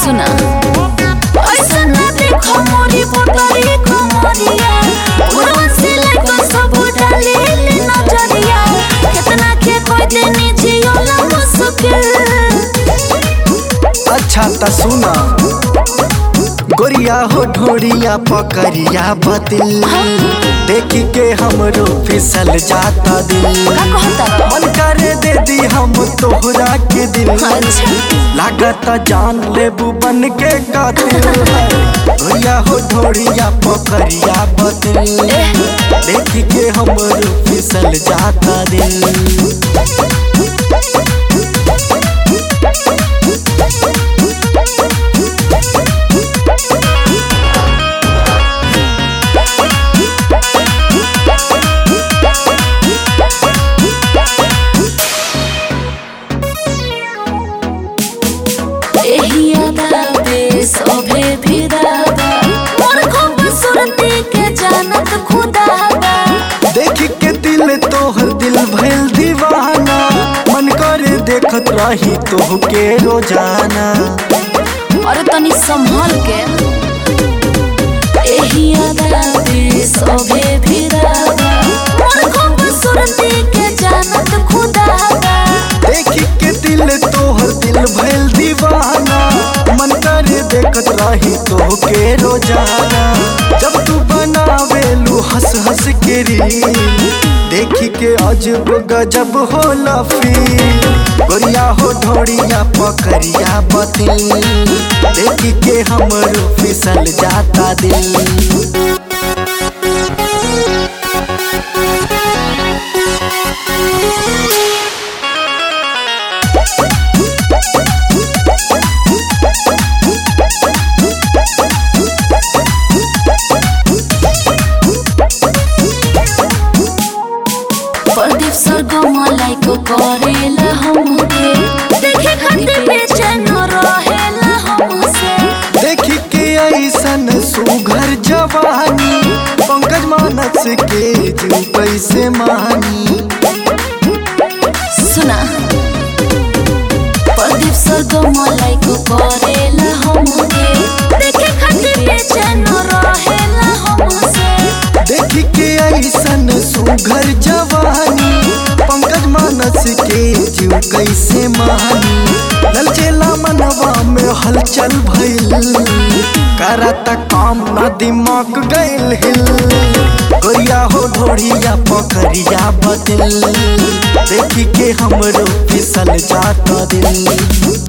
सुना ऐसा ना देखो मोरी पोटरी कोमरिया पूरा से लेको सब डाले ले नजरिया कितना के कोई देनी जियो ला मुश्किल अच्छा त सुना गोरिया हो ढोरिया पकड़िया बतिल देखी के हमरो फिसल जाता दिल का कहता रहो? मन करे दे दी हम तोहरा के दिल अच्छा। लागता जान लेबू बन के कातिल गोरिया हो ढोरिया पकड़िया बतिल देखी के हमरो फिसल जाता दिल एही अदा पे सभे फिदाबा मोर खूबसूरती के जानत खुदाबा देख के दिल तोहर दिल भइल दीवाना मन करे देखत रही तोहके रोजाना और तनी संभल के एही अदा पे सभे फिदाबा मोर खूबसूरती के जानत खुदाबा देख के दिल तोहर दिल भइल दीवाना मन करे देखत रही तोहके रोजाना जब तू बनावेलू हंस हंस के रील देखी के अजब गजब होला फील गोरिया हो ढोरिया पकड़िया बतिल देखी के हमरो फिसल जाता दिल प्रदीप सरगम लाइक करेला हमके देखे खातिर बेचैन रहेला हमसे देखी के ऐसन सुघर जवानी पंकज मानस के जू कैसे मानी सुना प्रदीप सरगम लाइक करेला हमके देखे खातिर बेचैन रहेला हमसे देखी के ऐसन सुघर जवानी पंकज मानस के जू कैसे मानी ललचेला मनवा में हलचल भइल करत काम ना दिमाग गइल हिल गोरिया हो ढोरिया पकड़िया बदल देखी के हमरो फिसल जाता दिल